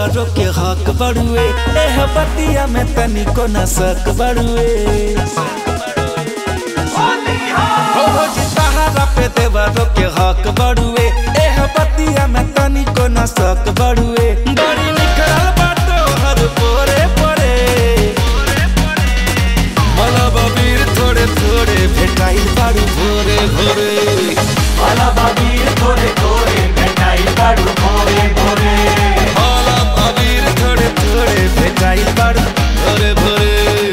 देवरो के हक बड़ुए एह बतिया में तनिको न सक बड़ुए हो हो जी तहारा पे देवरो के हक बड़ुए एह बतिया में तनिको न सक बड़ुए बड़ी निकल बाटो हर पोरे पोरे मला बबीर थोड़े थोड़े भेटाइल बाड़ू भोरे भोरे वाला बाबीर थोड़े थोड़े मिठाई बाड़ू भोरे भोरे मला बबीर थोड़े थोड़े भेटाइल बाड़ू भोरे भोरे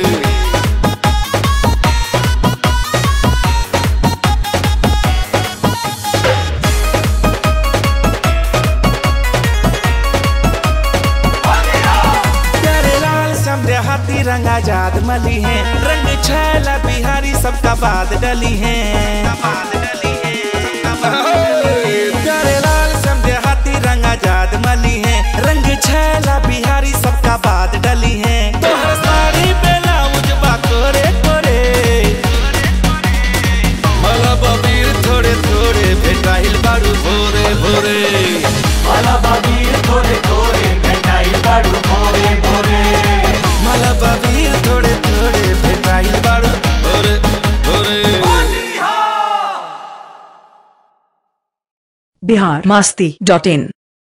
प्यारे लाल समझे हाथी रंग आजाद मली है रंग छैला बिहारी सबका बाद डली है प्यारे लाल समझे हाथी रंग आजाद मली है रंग छैला बिहारी सबका बाद डली है तोहर साड़ी ब्लाउज बा कोरे कोरे मला बबीर थोड़े थोड़े भेटाइल बारू भोरे भोरे वाला बाबीर थोड़े थोड़े मिठाई बाड़ू भोरे भोरे मला बबीर थोड़े थोड़े भेटाइल बारू भोरे भोरे बिहार मास्ती डॉट इन